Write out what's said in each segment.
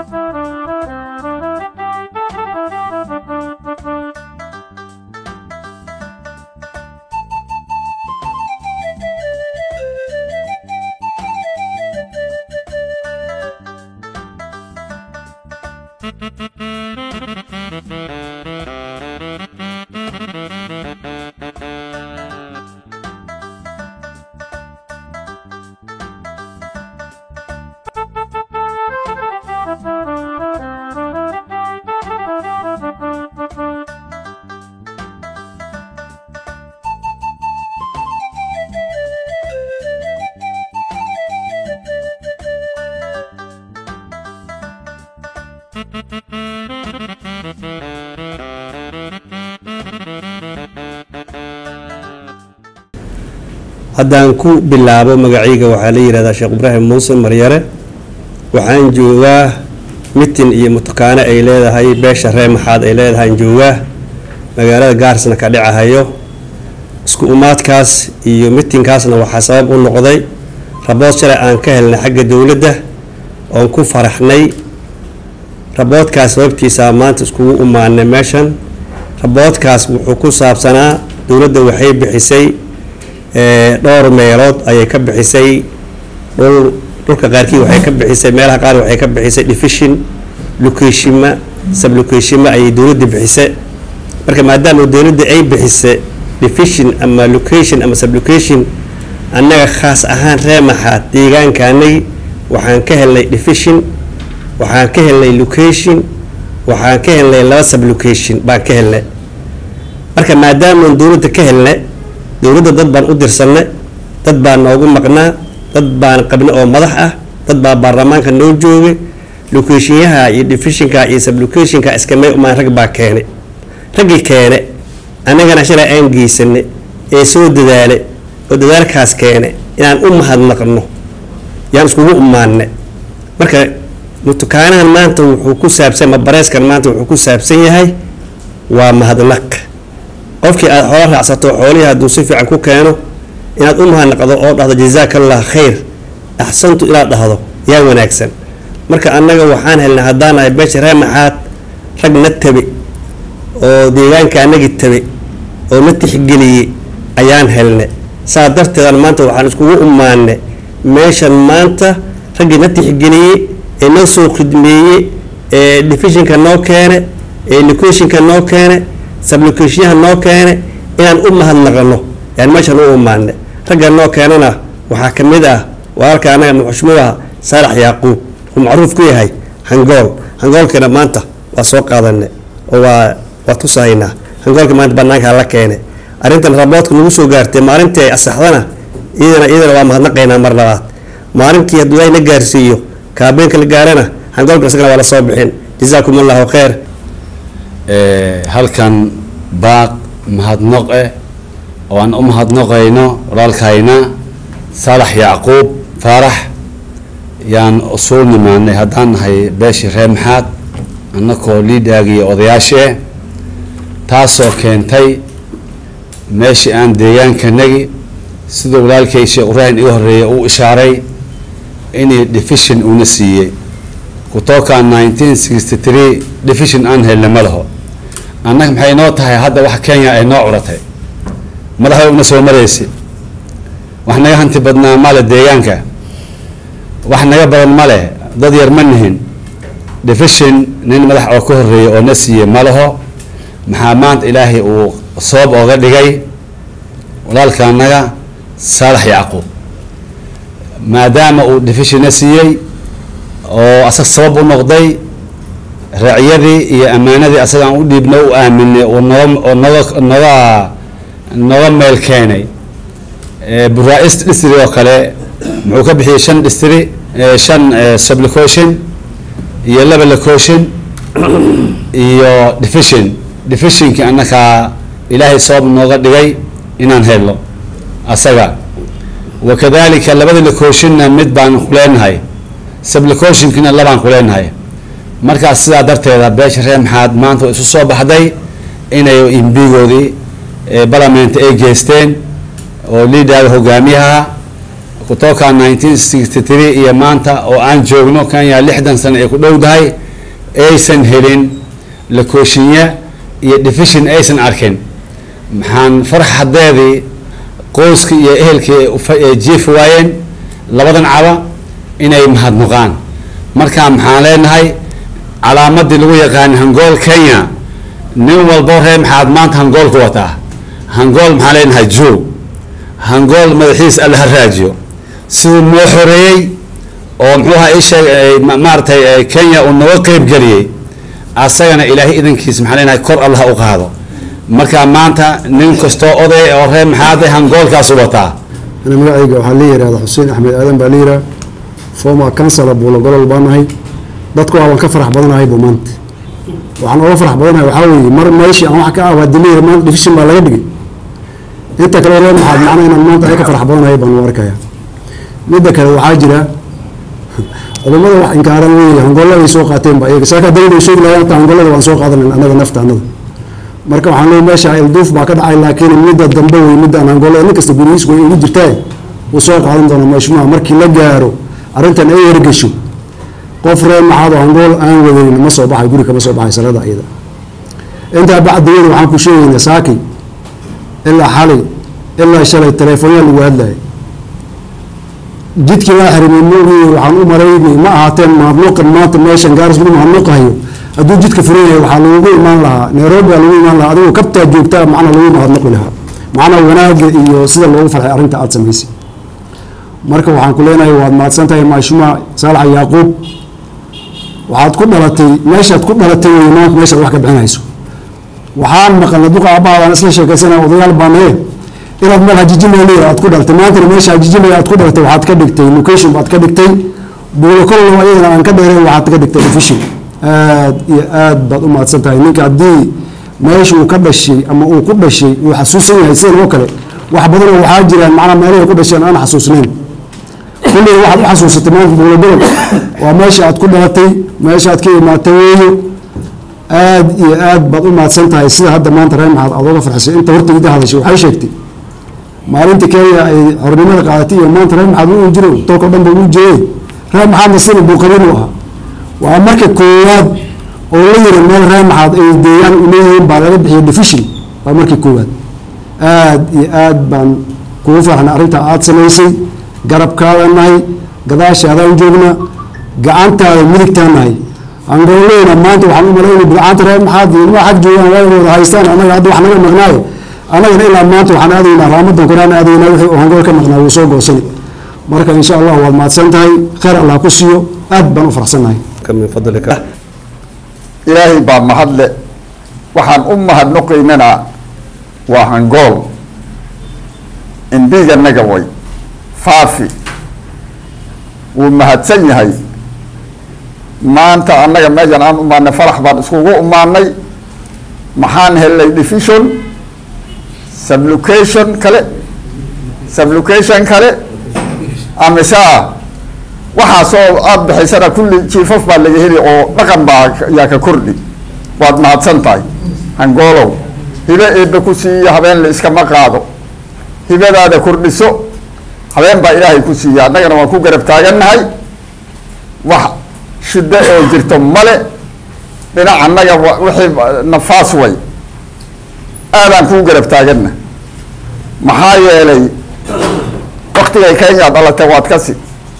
haddaan ku bilaabo magacayga waxaa la yidhahdaa sheekh ibraahim muuse maryare waxaan joogaa mitin iyo mutukaano ay leedahay beesha ree maxaad ay leedahaan joogaa magaalada gaarsna ka dhicahayo isku umaadkaas iyo mitinkaasna waxaa sabab u noqday rabood shalay aan ka helnay xagga dowladda oon ku faraxnay raboodkaas sababtiisaa maanta iskugu umaanay meeshan raboodkaas wuxuu ku saabsanaa dowladda waxay bixisay dhowr meelood ayay ka bixisay dhul dhulka qaarkii waxay ka bixisay meelaha qaar waxay ka bixisay division locationma sublocationma ayay dowladda bixisay marka maadaama dowladda ay bixisay division ama location ama sublocation annaga khaas ahaan ree maxaad deegaankaanagi waxaan ka helnay division waxaan ka helnay location waxaan ka helnay laba sublocation baan ka helnay marka maadaamaan dowladda ka helnay dowladda dad baan u dirsanay dad baa noogu maqnaa dad baan qabna oo madax ah dad baa baarlamaanka noo joogay locationyaha iyo divisionka iyo sublocationka iskamay umaan rag baa keenay raggii keene annagana shalay aan geysanay ee soo dadaalay oo dadaalkaas keene inaan u mahadnaqno yaan iskugu umaanay marka mutukaanahan maanta wuxuu ku saabsan mabareeskan maanta wuxuu ku saabsan yahay waa mahadnaq qofkii aada xoola raacsato xoolihii hadduu si fiican ku keeno inaad u mahadnaqdo oo dhahdo jazaaka allah khayr axsantu inaad dhahdo yaa wanaagsan marka annaga waxaan helnay haddaan ahay beesha ree maxaad rag na tabe oo deegaanka annagii tabe oo na tixgeliyey ayaan helnay saa darteedan maanta waxaan iskugu umaanay meeshan maanta raggii na tixgeliyey ee noo soo khidmeeyey ee divisionka noo keene ee locationka noo keene sublocationyaha noo keene inaan u mahadnaqano yaan meeshan u umaanay ragga noo keenana waxaa ka mid ah walaalka annaga muxushmudaha saalax yaaquub uu macruuf ku yahay hangool hangoolkana maanta waa soo qaadanay oo waa waa tusahaynaa hangoolka maanta banaankaa la keenay arrintan raboodka nagu soo gaartay maalintii ay asaxdana iyadana iyadana waa mahadnaqaynaa mar labaad maalinkii hadduu ilaahay na gaarsiiyo kaabeenka la gaarana hangoolka isagana waa la soo bixin jazaakum allahu khayr halkan baaq mahadnoq eh oo aan u mahadnoqayno walaalkayna saalax yacquub faarax yaan suu nimaanay haddaan nahay beeshii ree maxaad annakoo liidhaagiyo odayaashee taasoo keentay meeshii aan deegaankanagi sida walaalkay sheekh ibraahim iga horreeyay uu ishaaray inay division una siiyey kutoka nineteen sixty three division aan helna ma laho annaga maxay noo tahay hadda wax kenya ay noo curatay madaxda una soo maraysa wax naga hanti badnaa male deegaanka wax naga badan ma leh dad yar ma nihin division nin madax oo ka horreeyay oo na siiyey ma laho maxaa maanta ilaahay uu sabab ooga dhigay walaalka annaga saalax yacquub maadaama uu division na siiyey oo asag sabab u noqday raaciyadii iyo ammaanadii asagaan u dhiibno u aaminay oo noga oo noga noga noga meel keenay buraa-ist distri oo kale muxuu ka bixiyey shan distri shan sublocation iyo laba location iyo division divisionkii annakaa ilaahay sabab nooga dhigay inaan helno asaga wakadalika labada locationna mid baan ku leenahay sublocationkina labaan ku leenahay markaas sidaa darteeda beesha reer maxaad maanta isu soo baxday inay imbigoodii balamenta ay geysteen oo liidaaga hogaamiyaha kutoka nineteen sixty three iyo maanta oo aan joogno kenya lixdan sano ay ku dhowdahay aysan helin lakooshinya iyo division aysan arkin maxaan farxadeedii qoyskii iyo ehelkii ay jiifi waayeen labadan caba inay mahadnuqaan marka maxaan leenahay calaamadii lagu yaqaan hangool kenya nin walbo ree maxaad maanta hangool ku wataa hangool maxaan leenahay joog hangool madaxiis alla ha raajiyo siduu noo xoreeyey oo muxuuha isheeg maaratay kenya uu nooga qeyb geliyey asagana ilaahay idankiis maxaan leenahay kor allah u qaado marka maanta nin kastoo oday oo ree maxaade hangoolkaasu wataa ana magacayga waxaa la yihahda xuseen axmed aadan baa la yihaha former councilor buulogolol baa nahay dadku waaban ka farax badanahay bu maanta waxaan oga farax badanahay waxaa weeye mar meeshii aan wax ka abaadilay maanta division baa laga dhigay inta kale ree maxaad macna inaan maanta ay ka farax badanahay baan u arkaya midda kale waxaa jira culummada wax inkaaran wey hangooladay soo qaateen ba iyaga saaka dawlada sheegi lahaa inta hangoolada waan soo qaadanan anaga nafta anada marka waxaan leey meesha ilduuf baa ka dhacay laakiin midda dambe wey midaan hangoolada nin kasta gurigiis way ugu jirtaa wuu soo qaadan doona mashmuuca markii la gaaro arrintan ay hergesho qof ree maxaad oo hangool aan wadayn ma soo baxay guri kama soo baxay salada iyada intaa bacdiyada waxaan ku sheegaynaa saaki ilaa xalay ilaa shalay teleefoonyaa lagu hadlaya jidkii laa xirimay moogii waxaan u maraynay ma ahaateen mahadnuqan maanta meeshan gaaris lagu mahadnuqahayo hadduu jidka furan yahay waxaa lagugu imaan lahaa nairobi baa lagu imaan lahaa adigoo kabtaa joogtaa macna lagu mahadnaqi lahaa macnaa wanaaga iyo sida loogu farxay arrinta aada samaysay marka waxaan ku leenahay waad mahadsan tahay maashuma saalax yaaquub waxaad ku dhalatay meeshaad ku dhalatay wey maanta meeshaad wax ka bixinayso waxaan maqalna duqa aabbahaadaan isla sheekaysana odayaal baanaye inaad meel hajijimay aad ku dhalatay maantana meesha hajijimay aad ku dhalatay waxaad ka dhigtay location baad ka dhigtay buulokollo ayadana aan ka dheereen waxaad ka dhigtay official aad iyo aad baad u mahadsan tahay ninka haddii meesha uu ka dhashay ama uu ku dhashay uu xasuusan yahay sidan oo kale wax badanoo waxaa jiraan macnaa meelahay ku dhasheen aan xasuusnayn kulliga waxaad u xasuusatay maanta buulogolol waa meesha aad ku dhalatay meesha aad ka imaatay weeyo aad iyo aad baad u mahadsan tahay sida hadda maanta ree maxaad aad oga farxisay inta horta ida hadashay waxay sheegtay maalinta kenya ay xornimada qaadatay iyo maanta ree maxaad u jiro dalkao dhan ba uu jiray ree maxaadna sina buuqabin u ahaa waa marka koowaad oo la yiri meel ree maxaad ay deegaan u leeyihiin baa laga bixiyay division waa markii koowaad aad iyo aad baan kugu farxnay arrinta aada samaysay garabkaada nahay gadaashaadaan joogna gacantaada midigtaa nahay angooleyna maanta waxaan u malaynay bilcaanta ree maxaad ilmaha xag joogaan waa wada haystaan annaga hadda wax naga maqnaayo annagana ilaa maanta waxaan aadaynaa raamadan koraan aadaynaa wixii uu hangool ka maqnaa wuu soo goosani marka insha allah waad mahadsan tahay khayr allah ku siiyo aad baan u faraxsannahay min fadlika ilaahay baa mahadle waxaan u mahadnoqaynana waa hangool indhiganaga way faafi wuu mahadsan yahay maanta annaga meejan aan umaanay farax baan iskugu umaanay maxaan helnay division sublocation kale sublocation kale amisa waxaasoo aada bixisana kulli jiifaf baa laga heli oo dhaqan baa yaa ka kordhi waad mahadsan tahay hangoolow hibe eebbe ku siiya habeen la iskama qaado hibadaada kordhiso habeen baa ilaahay ku siiya annagana waan ku garab taagannahay wax shiddo oo jirto male dhinac annaga wixii nafaas way aadaan kuu garab taaganna maxaa yeelay waktigay kenya dhalatay waad kasi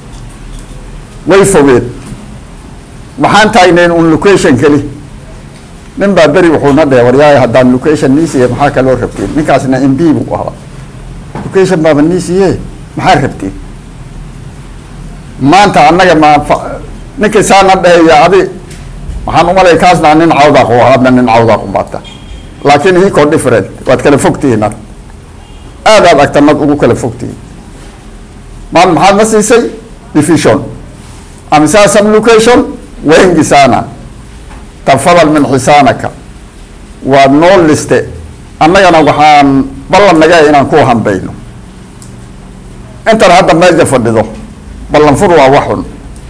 way fogeed maxaan taagnayn un location keli nin baa beri wuxuuna dheh waryaaya haddaan location niisiye maxaa kaloo rabteen ninkaasna m b buu ahaa location baaba niisiye maxaa rabteen maanta annaga ma ninkii saana dhehaya adi waxaan umalay kaasna nin cawdaaq u ahaadna nin cawdaaq ubaata laakiin hiko different waad kala fogtihiin ad aad aad agtanad ugu kala fogtihiin maan maxaad ma siisay division amsaa sublocation wengi sana tafadal min xisaanaka waad noo liste annagana waxaan ballan naga inaan ku hambayno intan hadda meeja fadhido ballanfur waa waxun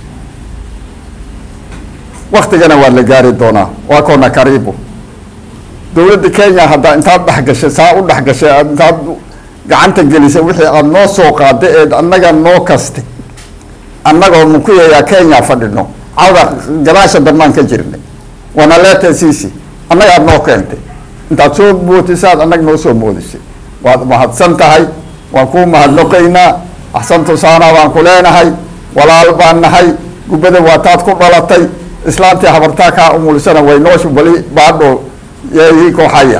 waktigana waa la gaari doonaa waa koona kariibu dowladda kenya haddaa intaad dhexgashay saa u dhexgashay intaad gacanta gelisa wixii aada noo soo qaada eed annaga noo kaste annagoo mukuyayaa kenya fadhino cawda gadaasha dambaan ka jirnay wanaleeta sisi annagaad noo keentay intaad soo mootisaad annag noo soo moodisay waad mahadsan tahay waan kuu mahadnoqaynaa axsantu saanaa baan ku leenahay walaal baan nahay gubbada waa taad ku dhalatay islaantii habartaa kaa umulisana way nooshu bali baadho yeeyi kooxaya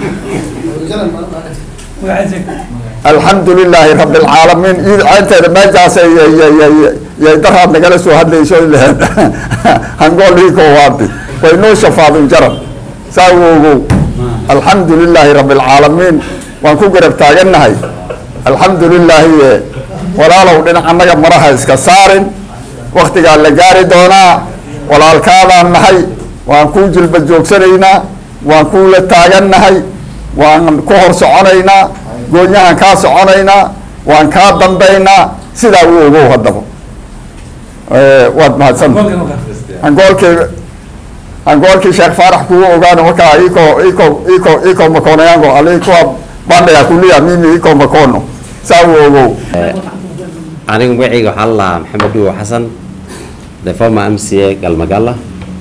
alxamdu lilaahi rabi alcaalamiin iid ceynteeda meejaasay yay daraad nagala soo hadlayso laheed hangoolhiiko waadi way noo shafaadin jaran saa u ogow alxamdu lilaahi rabi alcaalamiin waan ku garab taagannahay alxamdu lilaahi walaalow dhinac annaga maraha iska saarin waktigaa la gaari doonaa walaalkaadaan nahay waan kuu jilba joogsanaynaa waan kuula taagannahay waan ku hor soconaynaa goonyahan kaa soconaynaa waan kaa dambaynaa sidaa u ogow haddaba waad mahadsanta angoolkii angoolkii sheekh faarax kugu ogaano markaa iko iko iko iko makonayango alikuwa bandaya kulia mimi iko makono saa u ogow aniga magacayga waxaa la lahaa maxamed dhuwo xasan the former m c a galmagala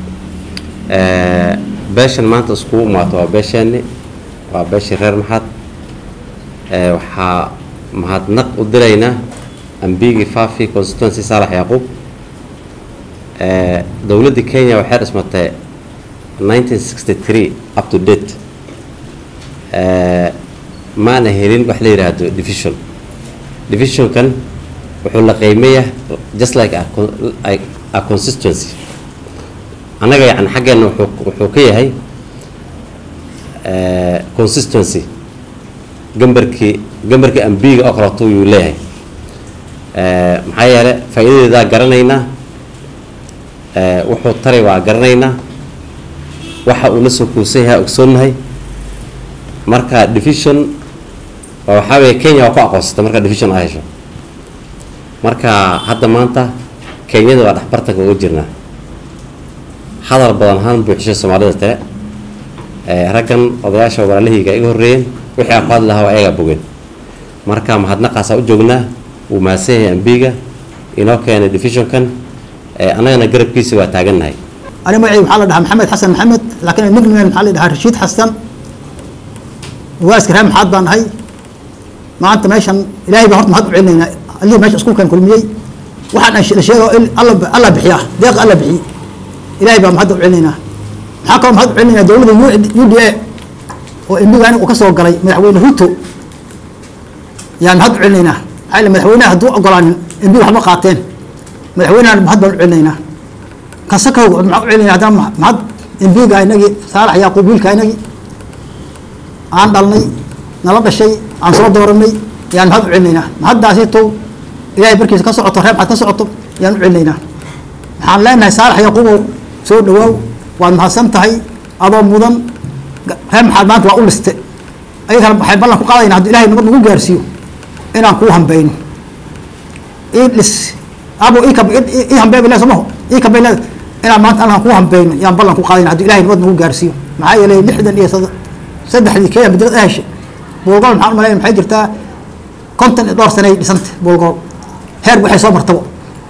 beeshan maanta iskugu imaato waa beesheeni waa beeshii reer maxad waxaa mahadnaq u diraynaa ambigi fafi constituency saalax yacquub dowladdii kenya waxay dhismatay 1963 up to date maana helin wax la yidhaahdo division divisionkan wuxuu la qiimeeya just like a, a, a consistency annaga yani xaggeena wuxuu wuxuu ka yahay consistency gambarkii gambarkii ambiga oo kaleeto yuu leeyahay maxaa yeele faa'iidadeedaa garanaynaa wuxuu taray waa garanaynaa waxa uu la soo kuusan yahay ogsoonnahay marka division waxaa weeye kenya waa ku aqoonsata marka division aa hesho marka hadda maanta kenyada waa dhexbartanka uga jirnaa hadal badan ahaan buuxishay soomaalida tale raggan odayaasha walaalahayga iga horreeyeen wixii aan ku hadli lahaa waa ayagaa bogeen marka mahadnaqaasaa u joognaa wuu mahadsan yahay ambiga inoo keenay divisionkan annagana garabkiisa waa taagannahay أنا معي محل ده محمد حسن محمد لكن النجم من محل ده رشيد حسن واسكر هم حد بان هاي ما أنت ماشي إلهي بهرت مهد علينا اللي ماشي أسكون كان كل مية واحد أشياء أشياء الله ب... الله بحياه ديق الله بحي إلهي بهم مهد علينا حكم مهد علينا دولة يو يو دي وإنه يعني وكسر قري مدحوين هوتو يعني مهد علينا هاي مدحوينها هدو قران إنه هم قاتين مدحوينها مهد علينا kasaka maxaa u celinaya haddana mahad imbiga inagii saalax yaaquub wiilka inagii aan dhalnay nala dhashay aan soo dooranay yaan mahad u celinaynaa mahaddaasito ilaahay barkiisa ka socoto reer maxad ka socoto yaan u celinaynaa waxaan leenahay saalax yaaquubow soo dhawaaw waad mahadsan tahay adoo mudan reer maxaad maanta waa u liste ayagana waxay ballan ku qaadayna hadduu ilahay nabad nagu gaarsiiyo inaan kuu hambayno ii dhis abo ii hambeeba le somaho ii kabayla inaan maanta alkan ku hambeyno yaan ballan ku qaadayna hadduu ilahay nabad nagu gaarsiiyo maxaa yeelay lixdan iyo saddexdii kenya bedelad a heshay boolgool maxaan umalaya maxay jirtaa konton iyo dhowr sanay dhisanta boolgool heer waxay soo martabo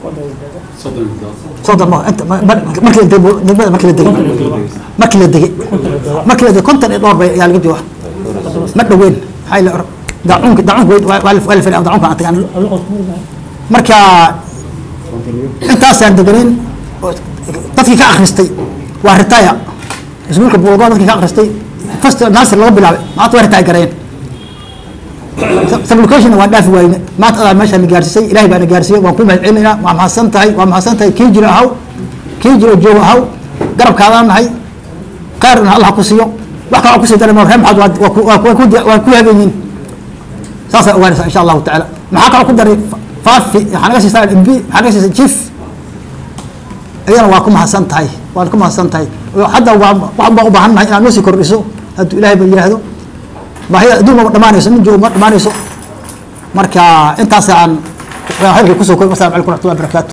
soddon ma inta markii la degay degmada markii la degay markii la degay markii la degay konton iyo dhowr bay ayaa laga jooga ma dhaweyn maxaa yeele daacuunka daacuunka waa la fadhiya daacuunka aan tagaan marka intaasaan deganayn dadkii ka akhristay waa retire iskuulka buulgood dadkii ka akhristay first nasir laga bilaabay maanta waa retire gareen supplication waan dhaafi waayne maanta adaa meeshaa na gaarsiisay ilahay baa na gaarsiiyey waan ku mahad celinaynaa waa mahadsan tahay waa mahadsan tahay kii jiro ahaw kii jiro joogo ahaw garabkaadaan nahay khayrna allah ku siiyo wax kale kusii daray reer maxaad waa ku haganyiin saasaa ogaanaysaa insha allahu tacaala maxaa kaloo ku daray faafi waxaa naga siisaa mb waxaa naga siisaa chief iyana waa ku mahadsan tahay waan ku mahadsan tahay hadda waa waxan baan u baahan nahay inaad noo sii kordhiso hadduu ilaahay ba yidhaahdo baahida adduun ma dhamaanayso nin joogo ma dhamaanayso marka intaasaan xilkii kusoo koy wasalam calaykum raxmatullahi barakatu